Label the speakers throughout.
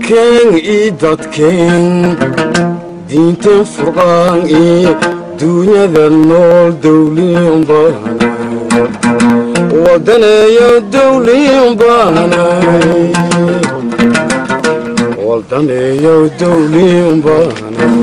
Speaker 1: dalkeen ii dadkeen diinteen furqaan ii duunyada nool dawliin baanay wadaneeyo dawliin baanay wadaneeyo dawliin baanay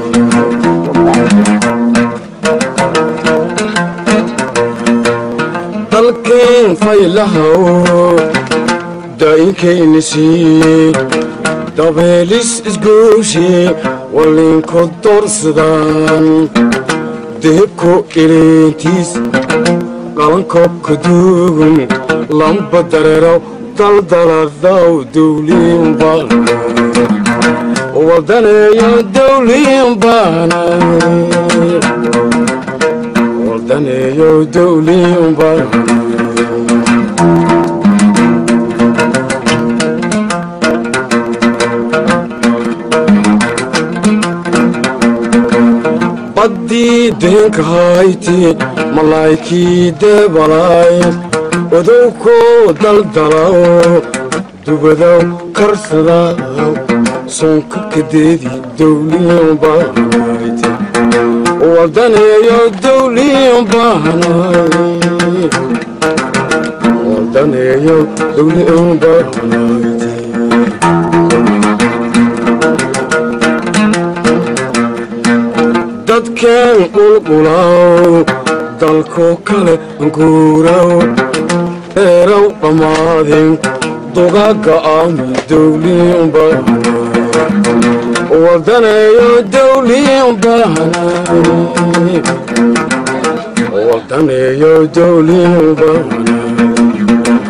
Speaker 1: dalkeen faylahaw daa'inkayna siiyey dabeelis isgooshi walliinku doorsadaan dehebko eleentiis qalankobka duugun lamba dareeraw daldaladaw dawliin baanay wadaneeyo dawliin baanay wadaneeyo dawliin baanay baddii deenka hayti malaa'ykii deebalaay odowkoo daldalaw dubadaw karsadaw soonka kadeedii dawliin baanayti wadaneeyo dawliin baanay wadaneeyo dawliin baanayti dadkeen qulqulaw dalkoo kale guuraw eeraw dhammaadin dugaagga aami dawliin baanay wadaneeyo dawliin baanay wadaneeyo dawliin baanay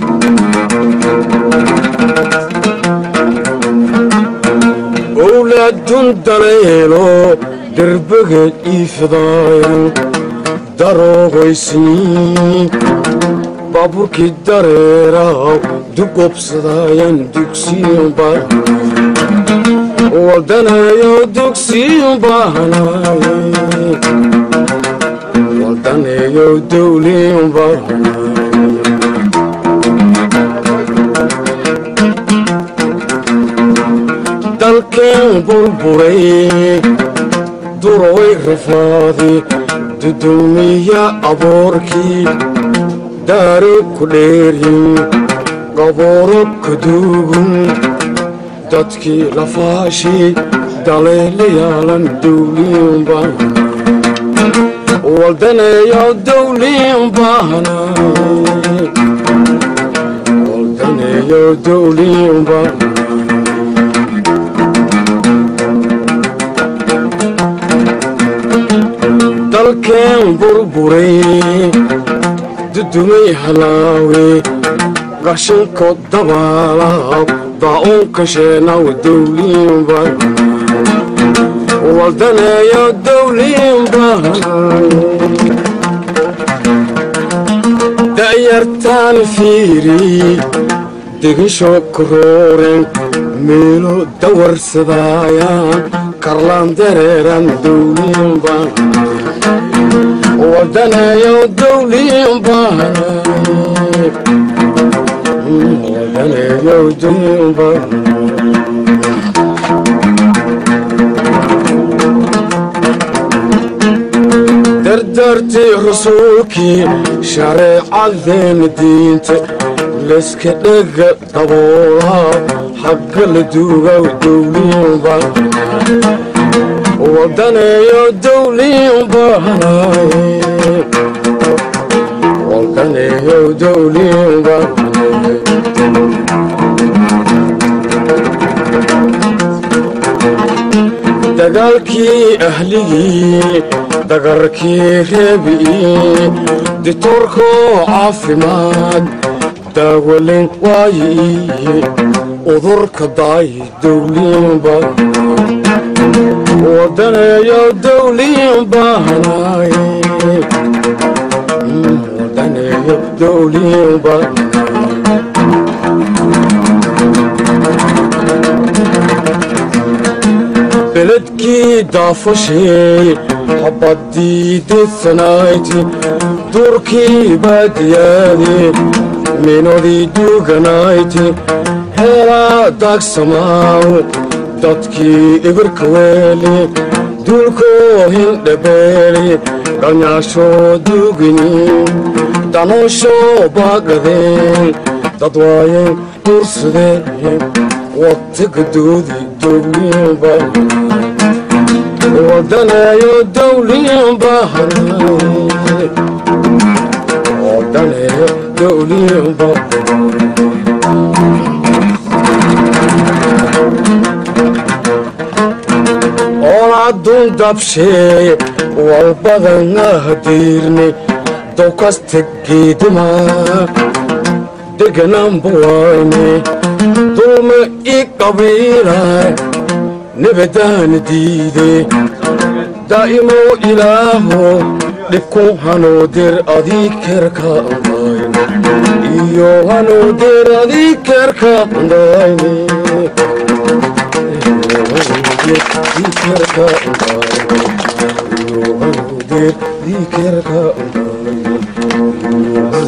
Speaker 1: owlaadun daleelo derbageed iifidaayan daroogaysniin baabuurkii dareeraw dugobsadaayan dugsiin baanay wadaneeyo dugsiin baanay wadaneeyo dawliin baanay dalkeen burburay duroway rafaadi dudumiya aboorkii daaro ku dheeryin qabooro ka duugun dadkii lafaashii daleelayaalan dawliin baanay wadaneeyo dawliin baanay wadaneeyo dawliin baanay dalkeen burburay dudumay halaawe qashinko dabaalaw daa'uunka sheenaw dawliin baanay wadaneeyo dawliin baanay da'yartaan fiiri degisho korooren meelo dawarsadaayaan karlaan dareeran dawliin baanay wadaneeyo dawliin baanay wadaneeyo dawliin baanay dardartii rasuulkii shareecadeena diinta layska dhega daboolaa xagga la duugaw dawliin baanay wadaneeyo dawliin baanay wadaneeyo dawliin baanay dagaalkii ahligii dagarkii reebi'ii ditoorkoo caafimaad daawalin waayi udurka daay dawliin baanay wadaneeyo dawliin baanay wadaneeyo dawliin baanay beledkii daafashee habadii dedsanayti duurkii baadiyaade minodii duuganayti heelaa daagsamaaw dadkii ibirka weeli duulkoo hindhabeeli galnyaashoo duugini danoshoo baagadeen dad waayeen duursadeen waqtigadoodi dowliinba wadaneeyo dowliinba wadaneeyo dowliinba oolaadun dabshee walbadanahadiirne dowkasta geedima degananbuwayne dulma i qabiilay nebadaana diide daa'imow ilaaho dhibku hanooder adii kerka andayne iyo hanooder adii kerka andayne dikerka andayne iyo hanooder dikerka andayne